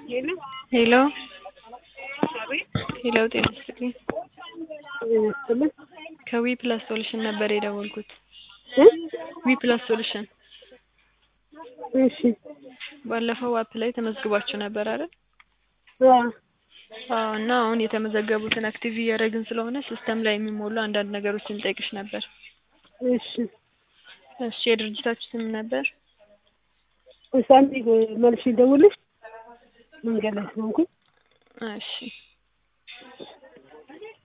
ሄሎ ሄሎ አቤት ሄሎ ጤና ይስጥልኝ ይስጥልኝ ከዊ ፕላስ ሶሉሽን ነበር የደወልኩት እ ዊ ፕላስ ሶሉሽን እሺ ባለፈው አፕ ላይ ተመዝግባችሁ ነበር አይደል አዎ አዎ እና አሁን የተመዘገቡትን አክቲቭ እያደረግን ስለሆነ ሲስተም ላይ የሚሞሉ አንዳንድ ነገሮችን ልጠይቅሽ ነበር እሺ እሺ የድርጅታችሁ ስም ነበር እሺ አንዴ መልሼ ልደውልልሽ መንገድ ላይ ስለሆንኩኝ እሺ